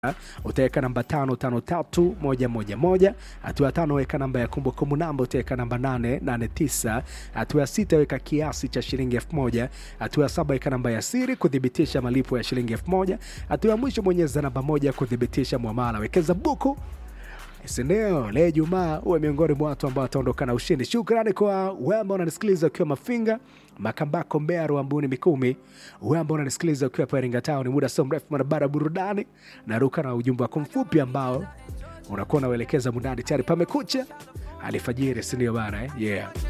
utaweka namba tano tano tatu moja moja moja. Hatua ya tano weka namba ya kumbukumbu namba, utaweka namba nane nane tisa. Hatua ya sita weka kiasi cha shilingi elfu moja. Hatua ya saba weka namba ya siri kuthibitisha malipo ya shilingi elfu moja. Hatua ya mwisho bonyeza namba moja kuthibitisha mwamala. Wekeza buku sindio? Leo Jumaa uwe miongoni mwa watu ambao wataondoka na ushindi. Shukrani kwa wewe ambao unanisikiliza ukiwa Mafinga, Makambako, Mbeya, Ruambuni, Mikumi. Wewe ambao unanisikiliza ukiwa hapa Iringa Town, muda sio mrefu barabara burudani, naruka na ujumbe wako mfupi ambao unakuwa unauelekeza mundani tayari pamekucha alifajiri, sindio bana eh? yeah.